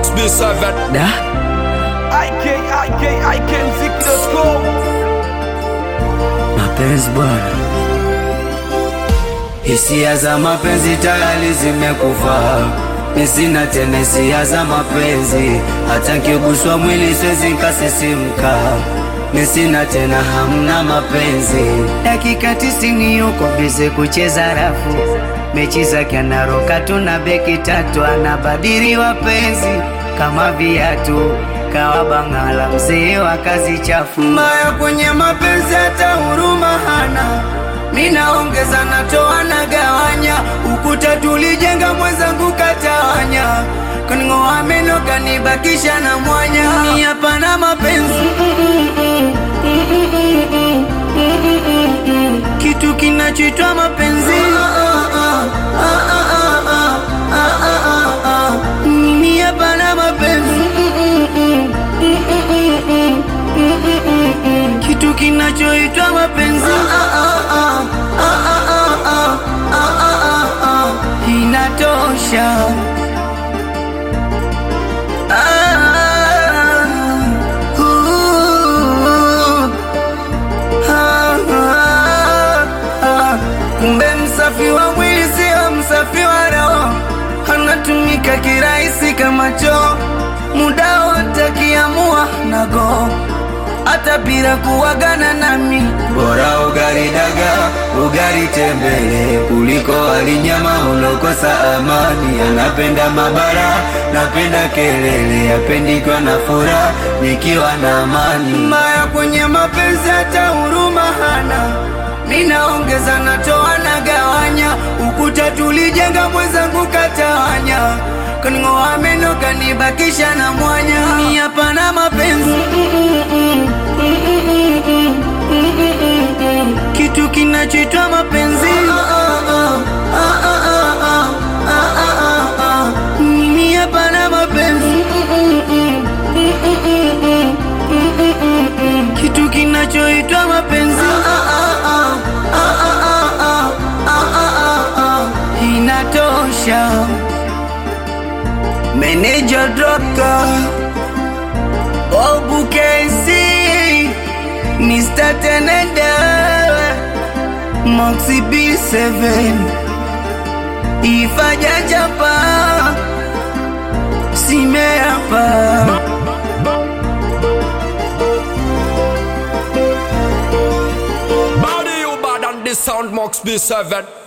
Mox B7 Da IK, IK, IKMziki.com mapenzi bwana, hisia za mapenzi tayari zimekufa. Mi sina tena hisia za mapenzi, hata nkiguswa mwili siwezi nkasisimka. Mi sina tena hamna mapenzi. Dakika tisini yuko bize kucheza rafu, mechi zake anaroka tu na beki tatu, anabadili wapenzi kama viatu kawa bangala, mzee wa kazi chafu. Mbaya kwenye mapenzi, hata huruma hana. Minaongeza natoa na gawanya, ukuta tulijenga mwenzangu katawanya, kaning'oa meno kanibakisha na mwanya. Ni hapana mapenzi kitu kinachoitwa mapenzi mimi hapana mapenzi kitu kinachoitwa mapenzi inatosha Ah, uh, ah, ah, ah. Kumbe msafi wa mwili sio msafi wa roho, anatumika kirahisi kama choo, muda wote akiamua nago hata bila kuwagana nami, bora ugali daga ugali tembele kuliko alinyama ulokosa amani. Anapenda mabara, napenda kelele, apendikwa na furaha nikiwa na amani. Mbaya kwenye mapenzi, hata huruma hana. Ninaongeza natoa na gawanya, ukuta tulijenga mwenzangu katawanya, kaning'oa meno kanibakisha na mwanya. Ni hapana mapenzi kitu kinachoitwa mapenzi mimi hapana mapenzi kitu kinachoitwa mapenzi inatosha meneja droka obukesi Mr. Tenenda Moxie B7 Ifaja japa Simeapa Body you bad and the sound Mox B7